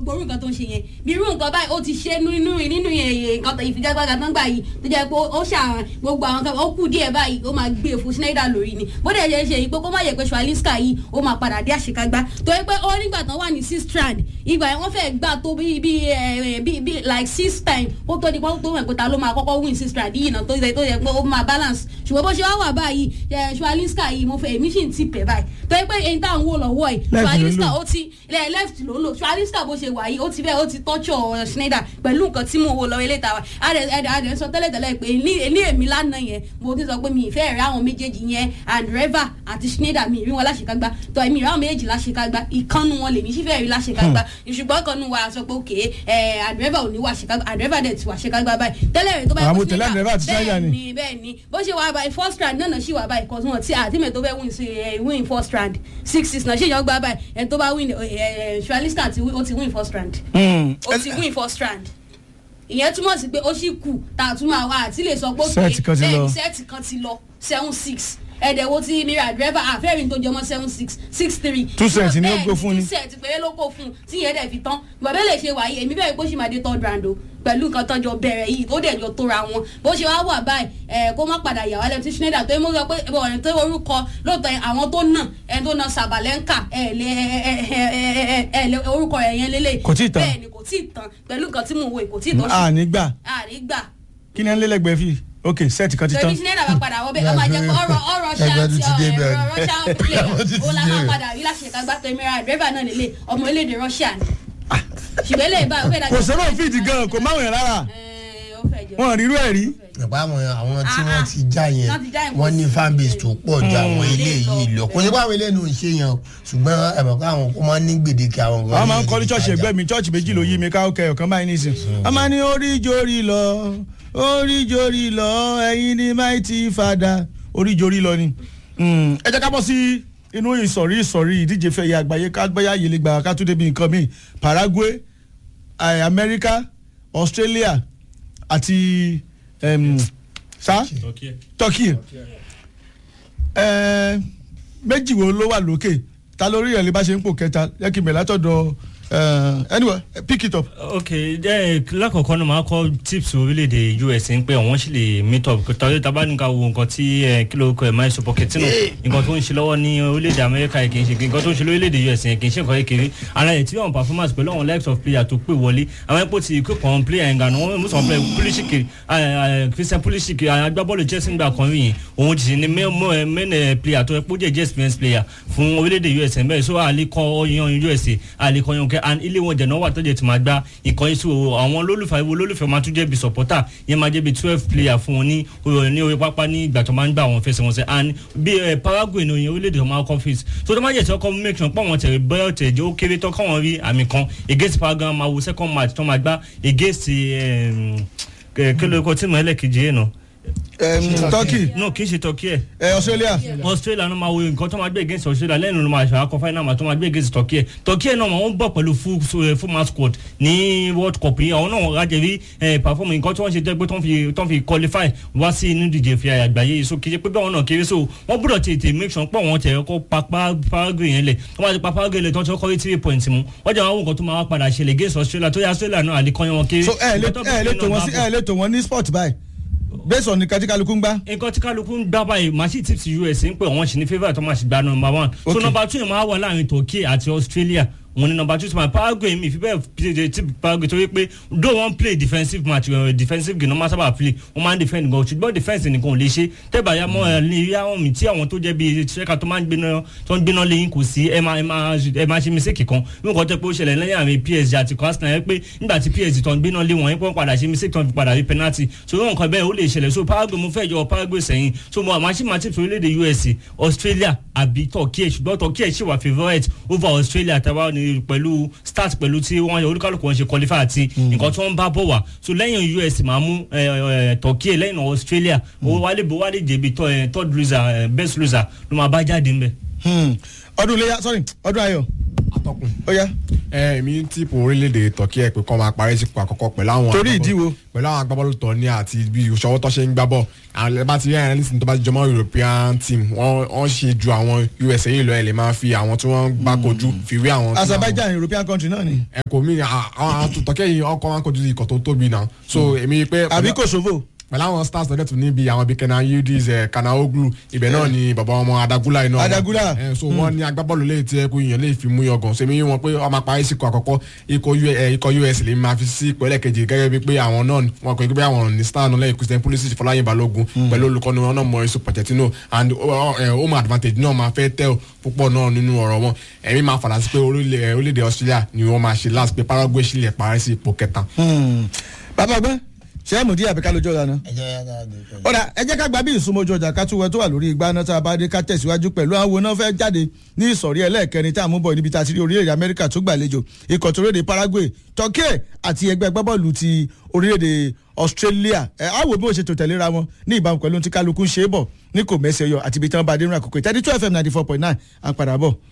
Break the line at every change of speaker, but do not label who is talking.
gbogbo orú nǹkan tó ń ṣe yẹn bí irú nǹkan báyìí ó ti ṣe nínú nínú nǹkan tó ìfigagbága tó ń gbà yìí tó jẹ́ pé ó ṣàwọn gbogbo àwọn kan ó kù díẹ̀ báyìí ó máa gbé fún Schneider lórí ni bó dẹ̀ ṣe ṣe yìí pé kó má yẹ pé Swalinska yìí ó máa padà dé àṣekágbá tó yẹ pé ó nígbà tán wà ní six strand ìgbà yẹn wọ́n fẹ́ gbà tó bí bí bí bí like six time ó tó di pé ó tó mọ̀ pé ta ló máa kọ́kọ́ win six strand yìí náà tó yẹ tó yẹ pé ó máa balance ṣùgbọ́n bó ṣe wá wà báyìí Swalinska yìí mo fẹ́ èmi sì ń tì pẹ́ báyìí tó yẹ pé èyí tá à ń wò lọ́wọ́ yìí Swalinska ó ti left ló ń lò Swalinska bó ṣe wà yìí ó ti bẹ́ẹ̀ ó ti tọ́jú Schneider pẹ̀lú nǹkan tí mo wò lọ́wọ́ ilé ìtawà adẹ̀ sọ tẹ́lẹ̀tẹ́lẹ̀ pé ní èmi lánàá yẹn mo ti sọ pé mi ìfẹ́ rẹ̀ àwọn méjèèjì yẹn Andreva àti Schneider mi rí wọn láṣekágbá tó èmi rí àwọn méjèèjì láṣekágbá ìkànnù wọn lèmi sì fẹ́ rí láṣekágbá ṣùgbọ́n kan nu wa sọ pé òkè Andreva ò ní wà ṣekágbá Andreva dẹ̀ ti wà ṣekágbá báyìí tẹ́lẹ̀ rẹ̀ tó bá
àwọn tẹ̀lé Andreva àti Schneider
bẹ́ẹ̀
ni.
ni bẹ́ẹ̀ ni bó ṣe wà báyìí first round náà náà ṣì wà báyìí kọ́sùn wọn tí àtìmẹ̀ tó fẹ́ win sí win first round six six náà ṣì yàn gbá báyìí ẹni tó bá win Swalinska ó ti win first round ó ti win first round ìyẹn túmọ̀ sí pé ó sì kù tá a tún máa wá àti lè sọ pé
Sẹ́ẹ̀tì kan ti lọ.
sẹ́ẹ̀tì kan ti lọ seven six ẹ̀dẹ̀wò tí mira driver àfẹ́rin tó jẹmọ́ seven six six three.
Two sets ni ó gbó fún ni.
two sets péré ló kó fún un tí ìyẹn dẹ̀ fi tán bàbá lè ṣe wàyí èmi bẹ́ẹ̀ pé ó sì máa dé third round o pẹ̀lú nǹkan tó jọ bẹ̀rẹ̀ yìí ó dẹ̀ jọ tóra wọn bó ṣe wá wà báyìí ẹ̀ kó má padà yà wá lẹ́nu tí Schneider tó ń mú sọ pé ọ̀rẹ́ tó orúkọ lóòótọ́ àwọn tó nà ẹ̀ tó nà Sabalenka ẹ̀ lé ẹ̀ lé orúkọ ẹ̀ yẹn lélẹ̀
Kò tíì tán.
bẹ́ẹ̀ ni kò tíì tán pẹ̀lú nǹkan tí mò ń wò kò tíì tán
a nígbà
àrígbà
kí ni ẹ ń lélẹ́gbẹ̀ẹ́ fi ok sẹ́ẹ̀tì kan ti
torí
tán.
Schneider bá padà wọ́n bẹ́ẹ̀ ọmọ ajẹ́ pé ọ̀rọ̀ ọ̀rọ̀
Ẹgbẹ́ tó ti dé
ṣáà
bẹ́ẹ̀ ni.
ọ̀rọ̀ Russia player
Ẹgbẹ́ tó ti
ó la
dé
máa
bẹ́ẹ̀.
padà rí láṣẹ kágbá tó emira driver náà lélẹ̀ ọmọ elédè Russia ni ṣùgbọ́n eléyìí bá ó fẹ́ dájú.
kò sọ́nà fíìdì gan kò máwọn yẹn rárá
Ẹ̀, ó fẹ́ jọ.
wọn rírú ẹ̀ rí.
nípa àwọn àwọn tí
Ah,
wọ́n
ah.
ti já yẹn
Wọ́n ti já yẹn,
wọ́n ní
kò sí.
fanbase tó pọ̀ ju àwọn ilé yìí lọ kò ní pé àwọn ilé nù ń ṣe yẹn o ṣùgbọ́n ẹ̀mọ̀ pé àwọn kó máa ń ní gbèdéke àwọn
wọ́n máa ń kọ́ ní ṣọ́ọ̀ṣì ẹgbẹ́ mi ṣọ́ọ̀ṣì méjì ló yí mi ká ọkẹ́ ọ̀kan báyìí nísìn. wọ́n máa ní oríjorí lọ oríjorí lọ ẹ̀yin ni mighty father oríjorí lọ ni. Mm, ẹ jẹ́ ká bọ́ sí inú ìsọ̀rí ìsọ̀rí ìdíje fẹ̀yẹ àgbáyé ká gbẹ́yà yìí lè gbà ká tún débi nǹkan míì Paraguay eh, America Australia àti em, sa Turkey ẹ méjì wo ló wà lókè ta lórí ẹ̀ lè bá ṣe ń pò kẹta yẹ kí n bẹ̀ látọ̀dọ̀ ẹ anyway pick it up.
ok jẹ́ lákọ̀ọ́kọ́ náà máa kọ́ tips orílẹ̀-èdè US ń pé àwọn sì lè meet up tọ́jú tábà níka wo nǹkan tí ẹ, kí ló kọ ẹ̀ máa ń sọ Pochettino nǹkan tó ń ṣe lọ́wọ́ ní orílẹ̀-èdè Amẹ́ríkà yìí kì í ṣe nǹkan tó ń ṣe lórílẹ̀-èdè US yẹn kì í ṣe nǹkan kékeré ara ẹ̀ tí wọ́n performance pẹ̀lú àwọn likes of player tó pè wọlé àwọn ẹ̀pọ̀ ti kó kàn player yẹn gan wọ́n mú sọ̀rọ̀ player Pulisic ẹ, ẹ, Christian Pulisic agbábọ́ọ̀lù Chelsea ńgbà kan yìí òun ti ṣe ní main eh, player tó ẹ kó jẹ́ jẹ́ experience player fún orílẹ̀-èdè US ẹ̀ bẹ́ẹ̀ so àlékọ́ yan US àlékọ́ yan kẹ́ and ilé wọn jẹ̀nà wà tó jẹ́ ti máa gba ìkànnì sí o àwọn olólùfẹ́ ìwọ olólùfẹ́ máa tún jẹ́ bí supporter yẹn máa jẹ́ bí twelve player fún wọn ní o- ní orí pápá ní ìgbà tó máa ń gbà wọn fẹsẹ̀ wọn sẹ́ and bí ẹ Paraguay ní oyin orílẹ̀-èdè ọmọ akọ fíìs so tó máa jẹ́ tí ọkọ make sure pọ̀ wọn tẹ̀lé bẹ́ẹ̀ tẹ̀ jẹ́ ó kéré tó káwọn rí àmì kan against Paraguay máa wo second match tó máa gbá against kí ló kọ tí mo ẹlẹ́kejì yẹn nà
Turkey
no kì í ṣe Turkey ẹ̀
ẹ Australia
australia náà máa wo nǹkan tó máa gbé against australia lẹ́nu ló máa ṣàkóso final máa tó máa gbé against turkey ẹ̀ turkey ẹ̀ náà wọ́n bọ̀ pẹ̀lú full eh, full match squad ní world cup yìí àwọn náà rájẹ̀ rí perform nǹkan tí wọ́n ṣe jẹ́ pé tó ń fi tó ń fi qualify wá sí inú ìdíje fi àgbáyé yìí so kì í ṣe pé bẹ́ẹ̀ wọn náà kéré so wọ́n gbọ́dọ̀ tètè make sure pé wọ́n tẹ̀ kọ́ pa pa- Paraguay yẹn lẹ̀ tó máa ti pa Paraguay lẹ̀ tó ń ṣe kọ́ rí three points mu wọ́n jẹ́ àwọn nǹkan tó máa wá padà ṣẹlẹ̀ against australia tó yẹ australia náà àlékọ́yọ́ wọn kéré
so ẹ lè
Nǹkan tó
ẹ lè
bẹ̀rẹ̀
tò
náà
wọ́n sí
bá bọ̀
ẹ lè tò wọ́n ní sport báyìí based on nǹkan tí kálukú ń gbá.
nǹkan tí kálukú ń gbá báyìí machine tips us ń pè wọ́n sì ní favourite tó máa ṣe gba number one so
Okay.
number two yẹn máa wà láàrin turkey àti australia wọn ni number two ti máa paraguay mi fi bẹ́ẹ̀ play tip paraguay torí pé though wọ́n play defensive match uh, defensive game wọ́n máa sábà play wọ́n máa ń defend gan ṣùgbọ́n defence nìkan ò lè ṣe tẹ́bà ya mọ́ ẹ ní ìyá wọn mi tí àwọn tó jẹ́ bíi ṣẹ́ka tó máa ń gbéná tó ń gbéná lẹ́yìn kò sí ẹ máa ẹ máa ẹ máa ṣe mistake kan bí nǹkan tẹ́ pé ó ṣẹlẹ̀ lẹ́yìn àmì psg àti arsenal yẹn pé nígbà tí psg tó ń gbéná lé wọn yẹn pé wọ́n padà ṣe mistake tó ń fi padà rí penalty so irú nǹkan bẹ́ẹ̀ ó lè ṣẹlẹ̀ so paraguay mo fẹ́ yọ paraguay sẹ́yìn so mo àmọ́ ṣì máa tips orílẹ̀-èdè us australia àbí turkey ṣùgbọ́n turkey ṣì wà favourite over australia tàbá ní pẹ̀lú start pẹ̀lú tí wọ́n olúkálùkù wọn ṣe qualify àti nǹkan tí wọ́n bá bọ̀ wá so lẹ́yìn us máa mú eh, eh, turkey lẹ́yìn náà australia owó wálé bó wálé jẹ̀bi third eh, third loser eh, best loser ló máa bá jáde ńbẹ̀.
Hmm. ọdún iléyà sorry ọdún ayọ̀
atọ́kùn
ó yá
ẹ èmi tíìpù orílẹ̀-èdè turkey ẹ̀ pé kọ́ máa parí sípò àkọ́kọ́ pẹ̀lú àwọn
Torí
agbábọ́ọ̀lù-
ìdí wo?
pẹ̀lú àwọn agbábọ́ọ̀lù tó ní àti bí ìṣọwọ́ tó ṣe ń gbá bọ̀ àwọn ẹ̀ bá ti rí ẹ̀rẹ́ nísìnyí tó bá ti jọmọ́ european team wọ́n wọ́n ṣe ju àwọn usa yìí lọ ẹ̀ lè máa fi àwọn tí wọ́n gbá kojú fi wé àwọn tí àwọn-
azerbaijan european country náà ni
ẹ kò mí àwọn àwọn turkey yìí ọkọ̀ wọn kojú ikọ̀ tó tóbi náà so èmi pé
àbí kosovo
pẹ̀lú àwọn stars lọ́dẹ̀ tún níbi àwọn bíi kenan yildiz ẹ̀ kanaoglu ibẹ̀ náà ni bàbá ọmọ adagula iná
Adagula.
ẹ̀ so wọ́n ní agbábọ́ọ̀lù lè tí ẹkú yìnyín lè fi mú yọgàn sẹ́mi yín wọn pé ọmọ apáyé síkọ̀ àkọ́kọ́ ikọ̀ U- ẹ̀, ikọ̀ us lè máa fi sí ipò ẹlẹ́kejì gẹ́gẹ́ bíi pé àwọn náà wọn kò gbé àwọn ní star náà lẹ́yìn christian pulisic fọláyìn balógun pẹ̀lú olùkọ́ni wọn náà mọ èso pochettino and uh, uh, home advantage náà máa fẹ́ tẹ́ púpọ̀ náà nínú ọ̀rọ̀ wọn ẹ̀mí máa fàdásí pé orílẹ̀- ẹ̀, orílẹ̀-èdè australia ni wọ́n máa ṣe last pé paraguay sì lè parí sí ipò kẹta.
bàbá gbọ́n ṣé ẹ̀ mú díẹ̀ àbíká lójú ọ̀la náà.
ẹ jẹ́ yàrá àgbẹ̀ pẹ̀lú.
ọ̀dà ẹ jẹ́ ká gba bí ìsúnmọ́jú ọjà ká tún wẹ tó wà lórí igbá náà tá a bá dé ká tẹ̀síwájú pẹ̀lú àwọn náà fẹ́ jáde ní ìsọ̀rí ẹlẹ́ẹ̀kẹrin tá a mú bọ̀ níbi tá a ti rí orílẹ̀-èdè amẹ́ríkà tó gbàlejò ikọ̀ tó rédè paraguay turkey àti ẹgbẹ́ gbábọ́ọ̀lù ti orílẹ̀-èdè australia ẹ á wò bí wọ́n ṣe tò tẹ̀léra wọn ní ìbámu pẹ̀lú ohun tí kálukú ń ṣe é bọ̀ ní kò mẹ́sẹ̀ yọ àti ibi tí wọ́n bá dé nínú àkókò ìtẹ́dí two fm ninety four point nine à ń padà bọ̀.